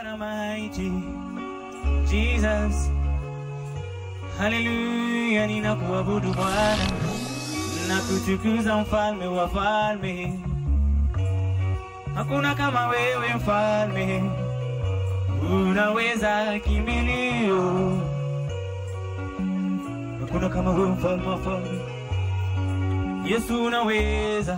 God Almighty, Jesus. Haleluya, ninakuabudu Bwana na kutukuza mfalme wa falme. Hakuna kama wewe mfalme, unaweza kimbilio. Hakuna kama wewe mfalme wa falme. Yesu unaweza,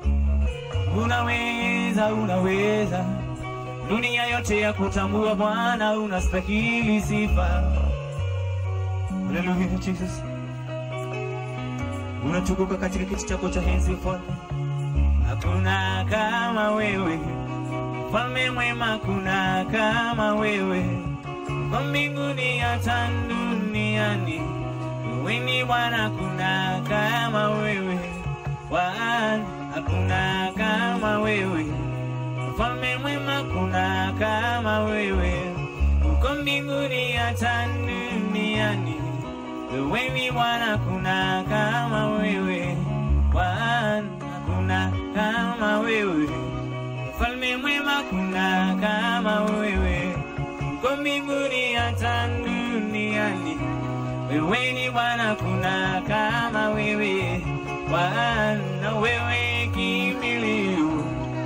unaweza, unaweza. Dunia yote ya kutambua Bwana, unastahili sifa. Haleluya, Jesus. Unatukuka katika kiti chako cha enzi mfalme. Hakuna kama wewe mfalme mwema, hakuna kama wewe kwa mbinguni hata duniani. Wewe ni Bwana, hakuna kama wewe Bwana, hakuna kama wewe mfalme mwema, hakuna kama wewe uko mbinguni hata duniani. Wewe ni Bwana, hakuna kama wewe Bwana, hakuna kama wewe mfalme mwema, hakuna kama wewe uko mbinguni hata duniani. Wewe ni Bwana, hakuna kama wewe Bwana, wewe kimbilio,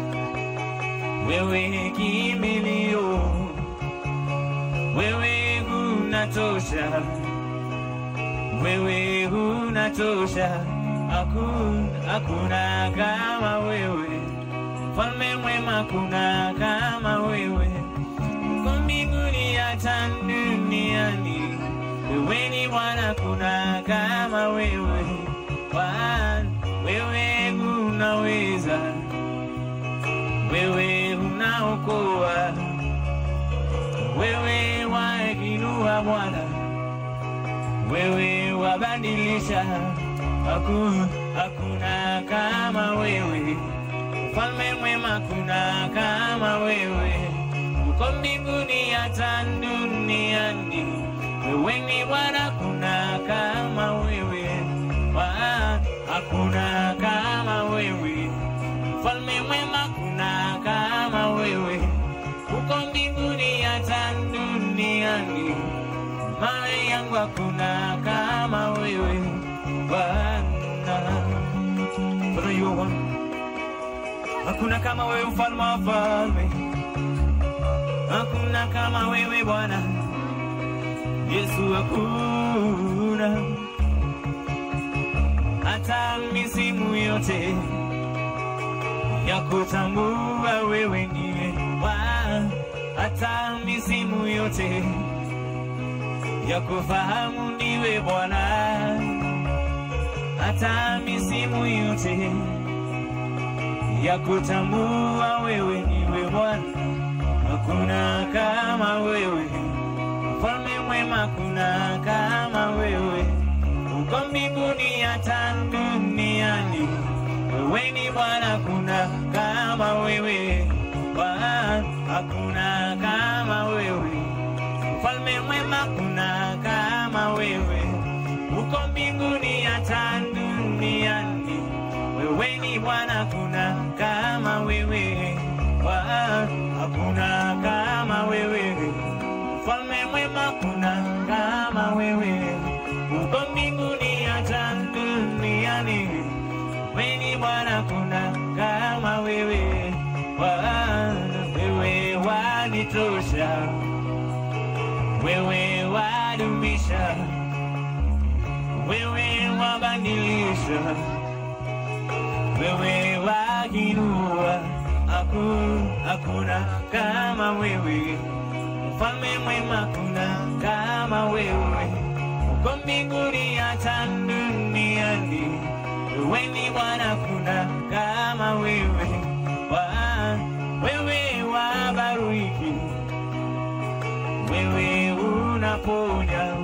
wewe kimbilio, wewe unatosha, wewe unatosha, hakuna hakuna kama wewe, mfalme mwema, hakuna kama wewe, uko mbinguni hata duniani. Wewe ni Bwana, hakuna kama wewe Bwana, wewe unaweza, wewe unaokoa, wewe wainua Bwana, wewe wabadilisha, hakuna hakuna kama wewe, mfalme mwema, hakuna kama wewe, uko mbinguni hata duniani. Wewe ni Bwana, hakuna kama wewe Bwana, hakuna kama wewe, mfalme mwema, hakuna kama wewe, uko mbinguni hata duniani. Mali yangu hakuna kama wewe Bwana. Father, you are one. Hakuna kama wewe mfalme wa falme, hakuna kama wewe Bwana Yesu, hakuna hata misimu yote ya kutambua wewe ndiye Bwana, hata misimu yote ya kufahamu ndiwe Bwana, hata misimu yote ya kutambua wewe ndiwe Bwana, hakuna kama wewe, mfalme mwema, hakuna kama wewe uko mbinguni hata duniani. Wewe ni Bwana, hakuna kama wewe Bwana, hakuna kama wewe mfalme mwema, hakuna kama wewe uko mbinguni hata duniani. Wewe ni Bwana, hakuna kama wewe Bwana, hakuna kama wewe mfalme mwema, hakuna kama wewe uko mbinguni hata duniani. Wewe ni Bwana, hakuna kama wewe Bwana, wewe wanitosha, wewe wadumisha, wewe wabadilisha, wewe wainua, hakuna hakuna kama wewe mfalme mwema, hakuna kama wewe uko mbinguni hata duniani. Wewe ni Bwana, hakuna kama wewe Bwana, wewe wabariki, wewe unaponya,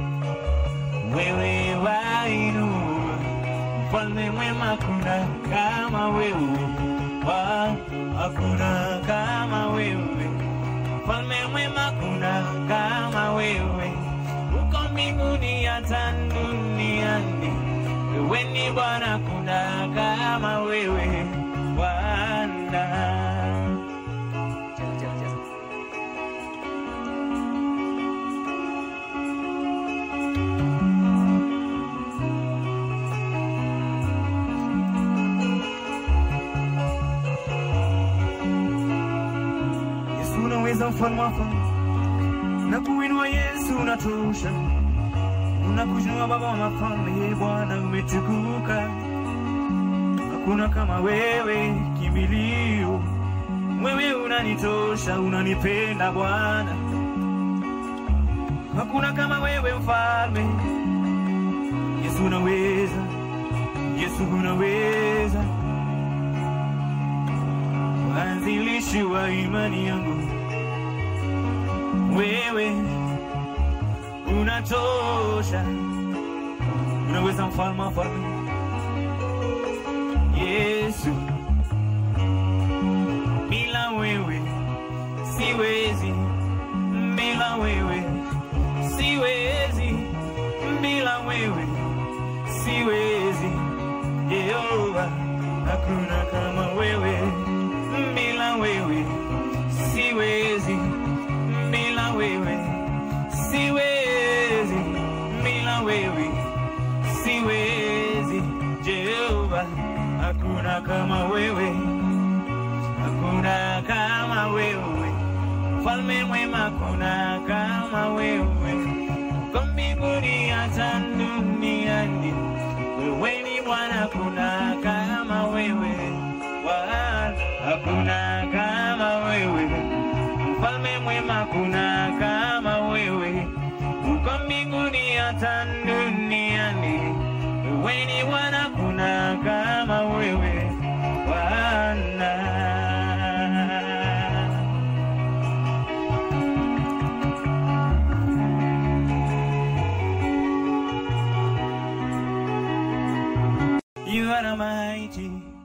wewe wainua, mfalme mwema, hakuna kama wewe Bwana, hakuna kama wewe mfalme mwema, hakuna kama wewe uko mbinguni hata duniani. Wewe ni Bwana, hakuna kama wewe Bwana. Cheza, cheza, cheza. Yesu unaweza, mfalme wa falme, na kuinua Yesu unatosha, unakuinua Baba wa mafalme, Bwana umetukuka, hakuna kama wewe, kimbilio wewe unanitosha, unanipenda Bwana, hakuna kama wewe mfalme. Yesu unaweza, Yesu unaweza, mwanzilishi wa imani yangu, wewe unatosha, unaweza mfalme wa falme, Yesu bila wewe siwezi, bila wewe siwezi, bila wewe siwezi. Yehova, hakuna kama wewe, bila wewe siwezi, bila wewe siwezi, bila wewe siwezi. Jehova, hakuna kama wewe hakuna kama wewe, mfalme mwema, hakuna kama wewe, kwa mbinguni hata duniani, wewe ni Bwana, hakuna kama wewe Bwana, hakuna kama wewe, mfalme mwema, hakuna kama wewe, kwa mbinguni hata duniani, wewe ni Bwana, hakuna kama wewe Bwana. You are mighty,